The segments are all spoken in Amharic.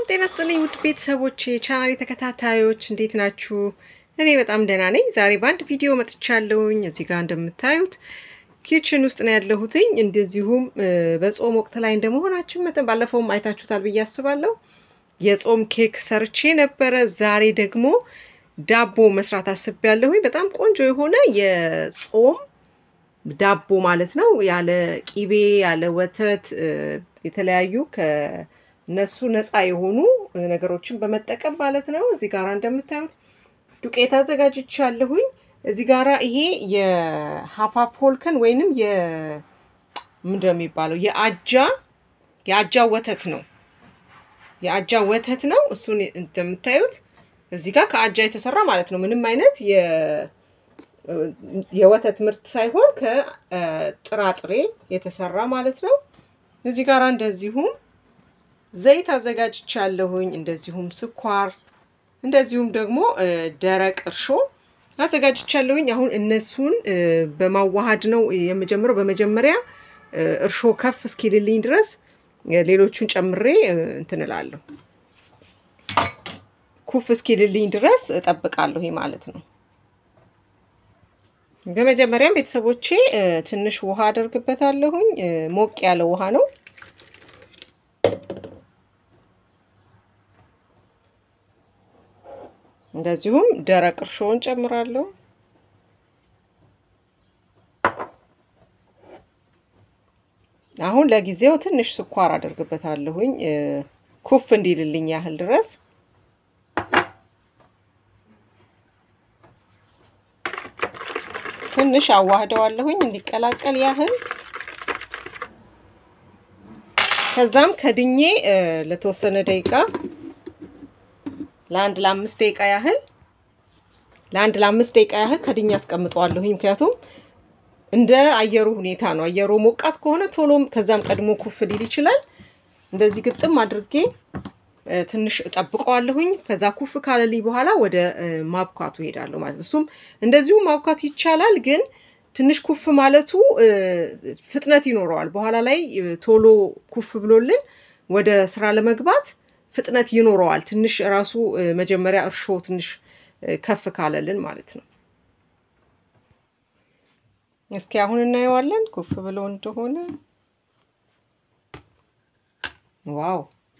ጤና ስጥልኝ ውድ ቤተሰቦች የቻናሌ ተከታታዮች እንዴት ናችሁ? እኔ በጣም ደህና ነኝ። ዛሬ በአንድ ቪዲዮ መጥቻለሁኝ። እዚህ ጋር እንደምታዩት ኪችን ውስጥ ነው ያለሁትኝ። እንደዚሁም በጾም ወቅት ላይ እንደመሆናችን መጠን ባለፈውም አይታችሁታል ብዬ አስባለሁ። የጾም ኬክ ሰርቼ ነበረ። ዛሬ ደግሞ ዳቦ መስራት አስቤያለሁኝ። በጣም ቆንጆ የሆነ የጾም ዳቦ ማለት ነው። ያለ ቂቤ ያለ ወተት የተለያዩ ከነሱ ነፃ የሆኑ ነገሮችን በመጠቀም ማለት ነው። እዚህ ጋር እንደምታዩት ዱቄት አዘጋጅቻለሁኝ። እዚህ ጋራ ይሄ የሀፋፍ ሆልከን ወይንም የ ምንድን ነው የሚባለው የአጃ የአጃ ወተት ነው። የአጃ ወተት ነው። እሱን እንደምታዩት እዚህ ጋር ከአጃ የተሰራ ማለት ነው። ምንም አይነት የወተት ምርት ሳይሆን ከጥራጥሬ የተሰራ ማለት ነው። እዚህ ጋር እንደዚሁም ዘይት አዘጋጅቻለሁኝ። እንደዚሁም ስኳር፣ እንደዚሁም ደግሞ ደረቅ እርሾ አዘጋጅቻለሁኝ። አሁን እነሱን በማዋሃድ ነው የምጀምረው። በመጀመሪያ እርሾ ከፍ እስኪልልኝ ድረስ ሌሎቹን ጨምሬ እንትን እላለሁ። ኩፍ እስኪልልኝ ድረስ እጠብቃለሁ። ይሄ ማለት ነው። በመጀመሪያም ቤተሰቦቼ ትንሽ ውሃ አደርግበታለሁኝ። ሞቅ ያለ ውሃ ነው። እንደዚሁም ደረቅ እርሾውን ጨምራለሁ። አሁን ለጊዜው ትንሽ ስኳር አደርግበታለሁኝ ኩፍ እንዲልልኝ ያህል ድረስ ትንሽ አዋህደዋለሁኝ እንዲቀላቀል ያህል። ከዛም ከድኜ ለተወሰነ ደቂቃ ለአንድ ለአምስት ደቂቃ ያህል ለአንድ ለአምስት ደቂቃ ያህል ከድኜ አስቀምጠዋለሁኝ። ምክንያቱም እንደ አየሩ ሁኔታ ነው። አየሩ ሞቃት ከሆነ ቶሎም ከዛም ቀድሞ ኩፍ ሊል ይችላል። እንደዚህ ግጥም አድርጌ ትንሽ እጠብቀዋለሁኝ። ከዛ ኩፍ ካለልኝ በኋላ ወደ ማብካቱ ሄዳለሁ ማለት ነው። እሱም እንደዚሁ ማብካት ይቻላል፣ ግን ትንሽ ኩፍ ማለቱ ፍጥነት ይኖረዋል። በኋላ ላይ ቶሎ ኩፍ ብሎልን ወደ ስራ ለመግባት ፍጥነት ይኖረዋል። ትንሽ ራሱ መጀመሪያ እርሾ ትንሽ ከፍ ካለልን ማለት ነው። እስኪ አሁን እናየዋለን ኩፍ ብሎ እንደሆነ። ዋው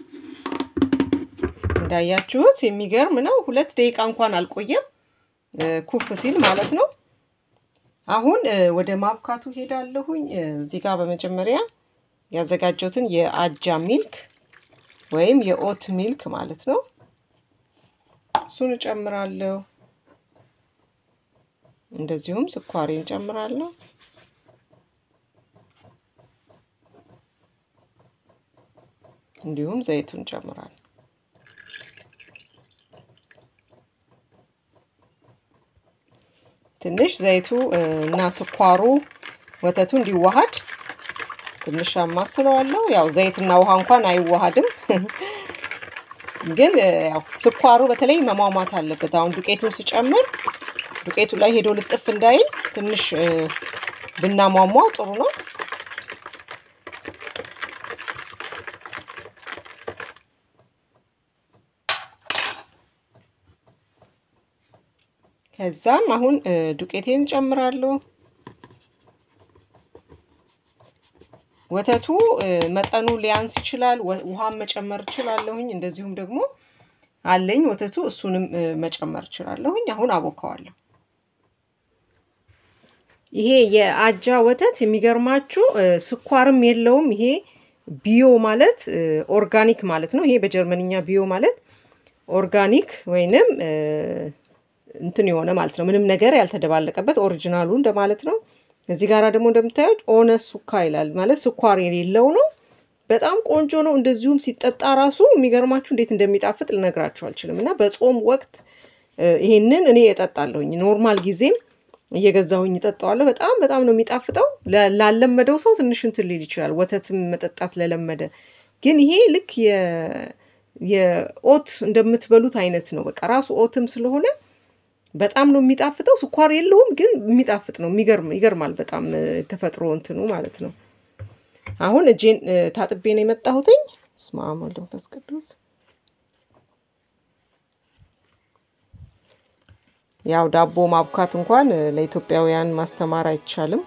እንዳያችሁት የሚገርም ነው። ሁለት ደቂቃ እንኳን አልቆየም ኩፍ ሲል ማለት ነው። አሁን ወደ ማብካቱ ሄዳለሁኝ። እዚህ ጋር በመጀመሪያ ያዘጋጀሁትን የአጃ ሚልክ ወይም የኦት ሚልክ ማለት ነው እሱን እጨምራለሁ። እንደዚሁም ስኳሬን እጨምራለሁ። እንዲሁም ዘይቱን እጨምራለሁ። ትንሽ ዘይቱ እና ስኳሩ ወተቱ እንዲዋሃድ ትንሽ አማስለዋለሁ። ያው ዘይትና ውሃ እንኳን አይዋሃድም፣ ግን ያው ስኳሩ በተለይ መሟሟት አለበት። አሁን ዱቄቱን ስጨምር ዱቄቱ ላይ ሄዶ ልጥፍ እንዳይል ትንሽ ብናሟሟው ጥሩ ነው። ከዛም አሁን ዱቄቴን ጨምራለሁ። ወተቱ መጠኑ ሊያንስ ይችላል። ውሃን መጨመር እችላለሁኝ። እንደዚሁም ደግሞ አለኝ ወተቱ፣ እሱንም መጨመር እችላለሁኝ። አሁን አቦካዋለሁ። ይሄ የአጃ ወተት የሚገርማችሁ ስኳርም የለውም። ይሄ ቢዮ ማለት ኦርጋኒክ ማለት ነው። ይሄ በጀርመንኛ ቢዮ ማለት ኦርጋኒክ ወይንም እንትን የሆነ ማለት ነው። ምንም ነገር ያልተደባለቀበት ኦሪጂናሉ እንደማለት ነው። እዚህ ጋር ደግሞ እንደምታዩት ኦነ ሱካ ይላል ማለት ስኳር የሌለው ነው። በጣም ቆንጆ ነው። እንደዚሁም ሲጠጣ ራሱ የሚገርማችሁ እንዴት እንደሚጣፍጥ ልነግራችሁ አልችልም። እና በጾም ወቅት ይሄንን እኔ እጠጣለሁኝ። ኖርማል ጊዜም እየገዛሁኝ እጠጣዋለሁ። በጣም በጣም ነው የሚጣፍጠው። ላለመደው ሰው ትንሽ እንትን ሊል ይችላል፣ ወተትም መጠጣት ለለመደ። ግን ይሄ ልክ የኦት እንደምትበሉት አይነት ነው። በቃ ራሱ ኦትም ስለሆነ በጣም ነው የሚጣፍጠው። ስኳር የለውም ግን የሚጣፍጥ ነው። የሚገርም ይገርማል። በጣም ተፈጥሮ እንትኑ ማለት ነው። አሁን እጄን ታጥቤ ነው የመጣሁትኝ። በስመ አብ ወወልድ ወመንፈስ ቅዱስ ያው ዳቦ ማብካት እንኳን ለኢትዮጵያውያን ማስተማር አይቻልም።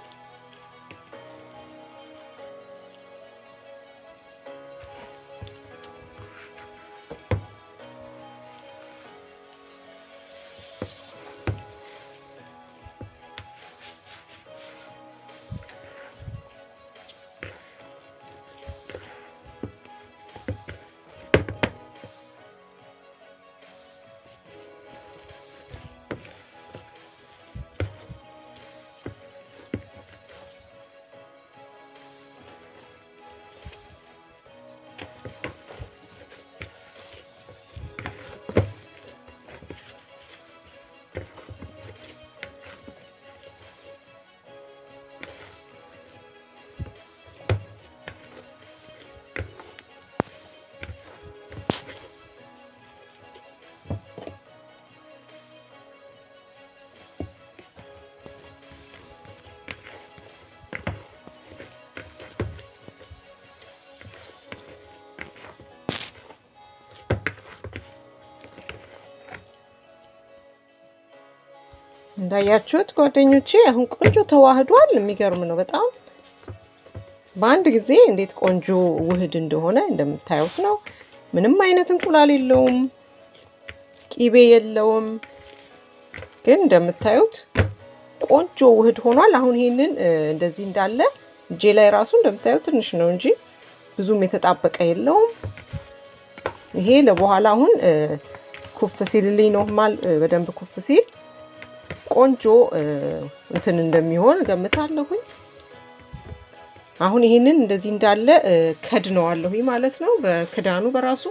እንዳያችሁት ጓደኞቼ አሁን ቆንጆ ተዋህዷል። የሚገርም ነው በጣም በአንድ ጊዜ እንዴት ቆንጆ ውህድ እንደሆነ እንደምታዩት ነው። ምንም አይነት እንቁላል የለውም፣ ቂቤ የለውም። ግን እንደምታዩት ቆንጆ ውህድ ሆኗል። አሁን ይሄንን እንደዚህ እንዳለ እጄ ላይ ራሱ እንደምታዩት ትንሽ ነው እንጂ ብዙም የተጣበቀ የለውም። ይሄ ለበኋላ አሁን ኩፍ ሲልልኝ ኖርማል በደንብ ኩፍ ሲል ቆንጆ እንትን እንደሚሆን ገምታለሁኝ። አሁን ይሄንን እንደዚህ እንዳለ ከድነዋለሁኝ ማለት ነው በክዳኑ በራሱ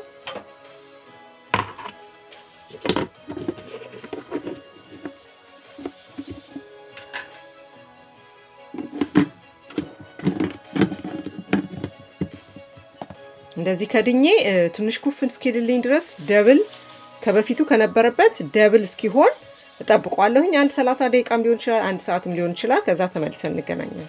እንደዚህ ከድኜ ትንሽ ኩፍን እስኪልልኝ ድረስ ደብል ከበፊቱ ከነበረበት ደብል እስኪሆን እጠብቋለሁኝ። አንድ ሰላሳ ደቂቃም ሊሆን ይችላል፣ አንድ ሰዓትም ሊሆን ይችላል። ከዛ ተመልሰን እንገናኛለን።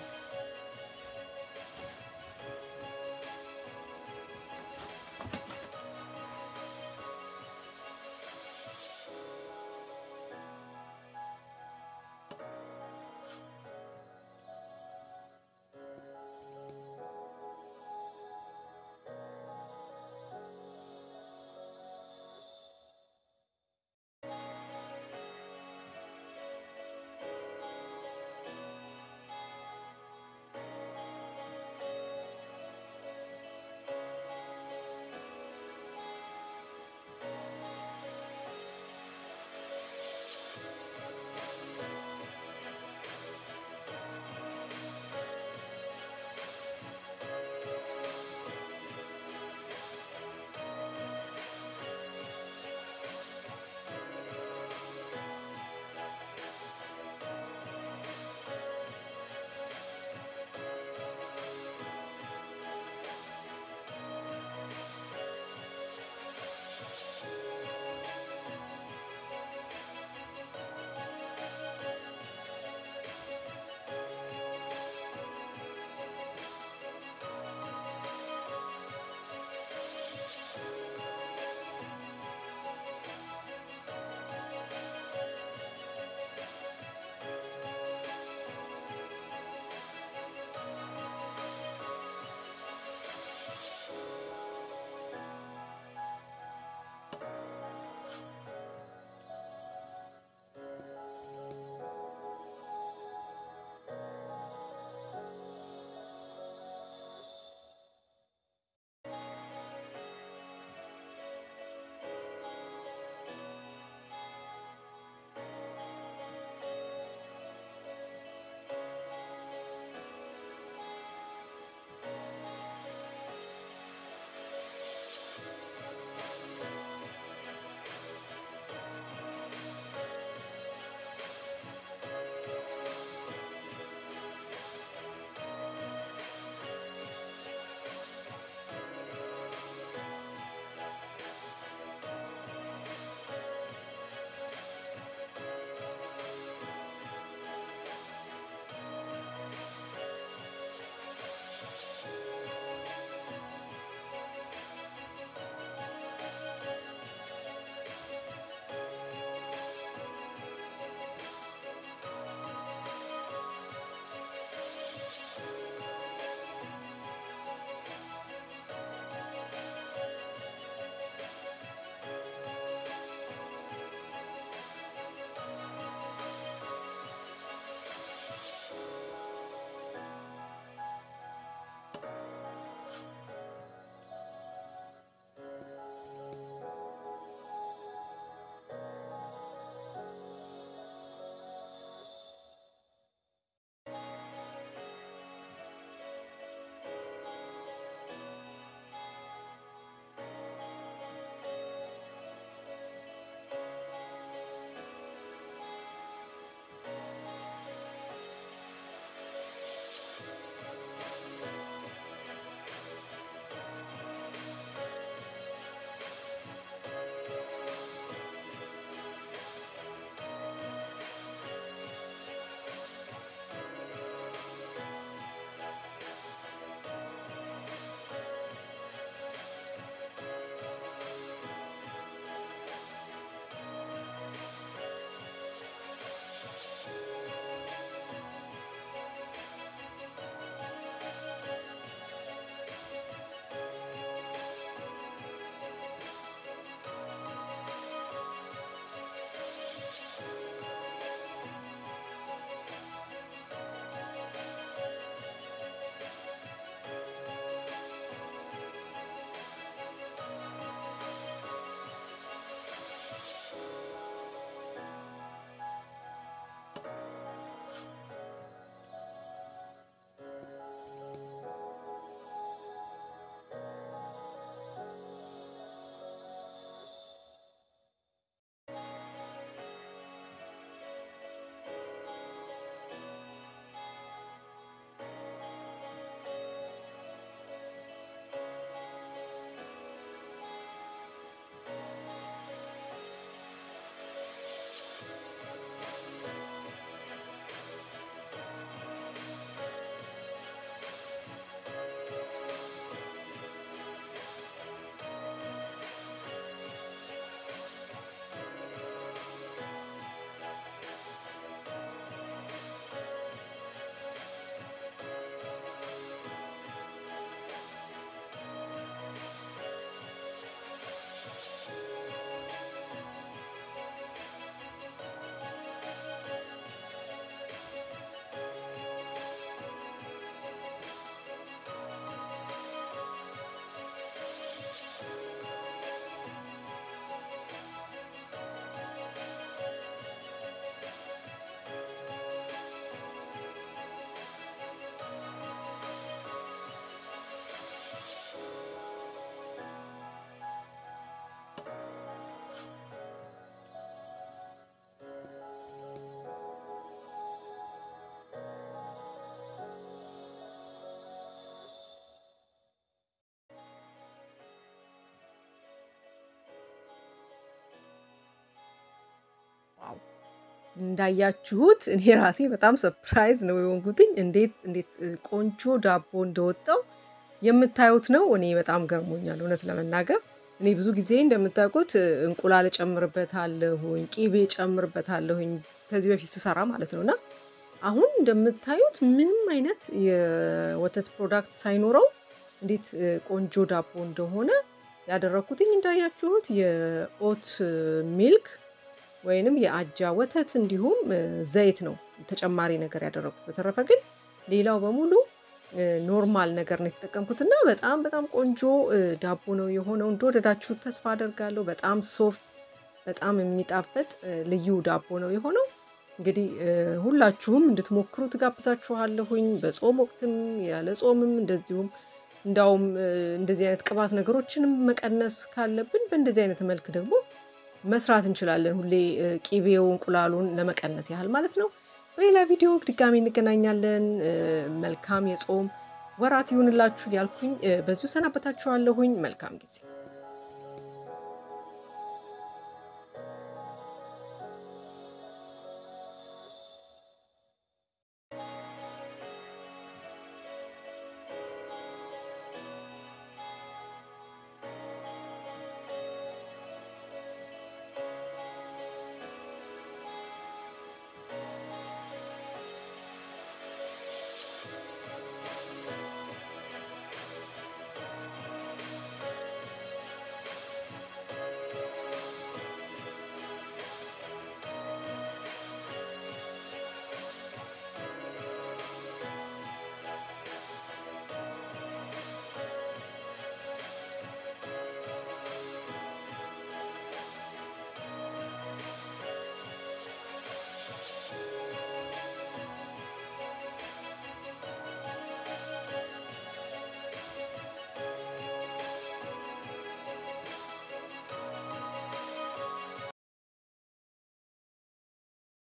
እንዳያችሁት እኔ ራሴ በጣም ሰፕራይዝ ነው የሆንኩትኝ። እንዴት እንዴት ቆንጆ ዳቦ እንደወጣው የምታዩት ነው። እኔ በጣም ገርሞኛል እውነት ለመናገር እኔ ብዙ ጊዜ እንደምታውቁት እንቁላል ጨምርበታለሁኝ፣ ቂቤ ጨምርበታለሁኝ ከዚህ በፊት ስሰራ ማለት ነው እና አሁን እንደምታዩት ምንም አይነት የወተት ፕሮዳክት ሳይኖረው እንዴት ቆንጆ ዳቦ እንደሆነ ያደረኩትኝ እንዳያችሁት የኦት ሚልክ ወይንም የአጃ ወተት እንዲሁም ዘይት ነው ተጨማሪ ነገር ያደረኩት። በተረፈ ግን ሌላው በሙሉ ኖርማል ነገር ነው የተጠቀምኩት እና በጣም በጣም ቆንጆ ዳቦ ነው የሆነው። እንደወደዳችሁት ተስፋ አደርጋለሁ። በጣም ሶፍት፣ በጣም የሚጣፍጥ ልዩ ዳቦ ነው የሆነው። እንግዲህ ሁላችሁም እንድትሞክሩ ትጋብዛችኋለሁኝ። በጾም ወቅትም ያለ ጾምም እንደዚሁም እንዳውም እንደዚህ አይነት ቅባት ነገሮችንም መቀነስ ካለብን በእንደዚህ አይነት መልክ ደግሞ መስራት እንችላለን። ሁሌ ቂቤው እንቁላሉን ለመቀነስ ያህል ማለት ነው። በሌላ ቪዲዮ ድጋሚ እንገናኛለን። መልካም የጾም ወራት ይሁንላችሁ ያልኩኝ በዚሁ ሰናበታችኋለሁኝ። መልካም ጊዜ